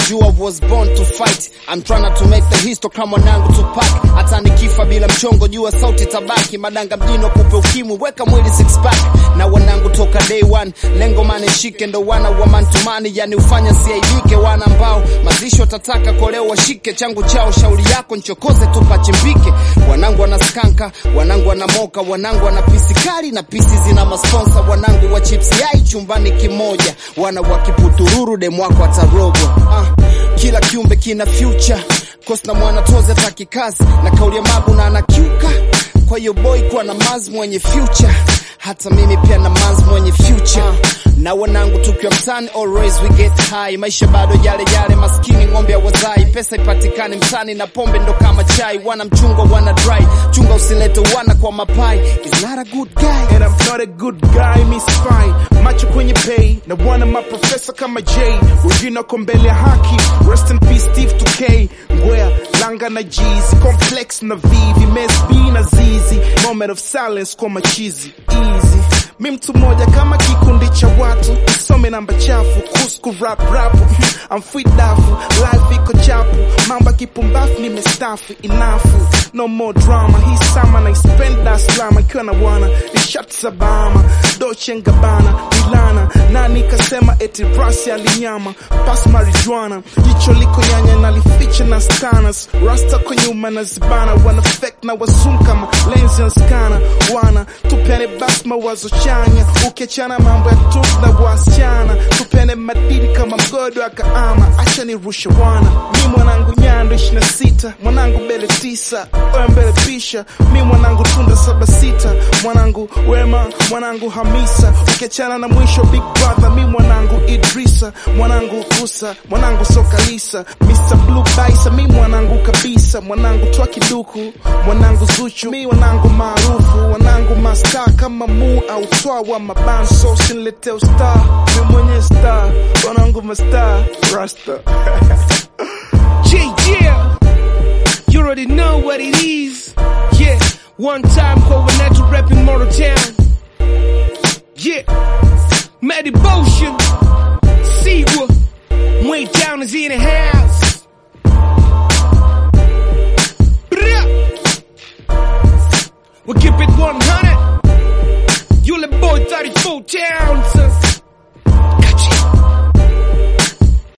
you I was born to fight I'm trying to make the history kama mwanangu Tupac hata nikifa bila mchongo jua sauti tabaki madanga mjino kupe ukimwi weka mwili six pack na wanangu toka day one lengo mane shike ndo wana wa mantumani yani ufanya siaibike wana ambao mazisho tataka koleo washike changu chao shauri yako nchokoze tupachimbike wanangu wana skanka wanangu wana moka wanangu wana pisi kali na pisi zina masponsa wanangu wa chips yai chumbani kimoja wana wa kiputururu demwako atarogo ah, kila kiumbe kina future kos na mwana toze taki kazi na kauli ya mabu na anakiuka kwa hiyo boy kuwa na maz mwenye future hata mimi pia na maz mwenye future na wanangu tukiwa mtani always we get high maisha bado yale yale maskini ng'ombe wazai pesa ipatikane mtani na pombe ndo kama chai wana mchungwa wana dry chunga usilete wana kwa mapai is not a good guy And I'm not a good guy, miss fine macho kwenye pay na wana maprofesa kama J wengine wako mbele ya haki rest in peace Steve 2K ngwea langa na Jeezy complex na vivi mesb na zizi moment of silence kwa machizi easy mi mtu mmoja kama kikundi cha watu isome namba chafu kusku rap rap I'm fit dafu life iko chapu mamba kipumbafu nimestafu inafu no more drama hii sama na spend Dar es Salaam ikiwa na bwana ni shati za Bahama Dolce and Gabbana Milana nani kasema eti rasi alinyama pas marijuana jicho liko nyanya nalificha na stanas rasta kwa nyuma na zibana wana fake na wazungu kama lenzi na skana wana tupene basi mawazo chanya ukiachana mambo ya tu na wasichana tupene madini kama mgodo akaama acha nirushe wana mi mwanangu nyando ishina sita mwanangu mbele tisa oya mbele pisha mi mwanangu tunda saba sita mwanangu wema mwanangu hamisa ukiachana na mwisho big brother mi mwanangu idrisa mwanangu kusa mwanangu sokalisa mr blue baisa mi mwanangu kabisa mwanangu twa kiduku mwanangu zuchu mi mwanangu maarufu wanangu masta kama mu au twa wa mabanso sinilete usta mi mwenye star wanangu masta rasta Yeah, yeah. You already know what it is. Yeah. One time Covenantal repping Mortal Town. Yeah. Mad Devotion. Seawa. Way down is in the house. Bruh. We keep it 100. You the boy 34 towns.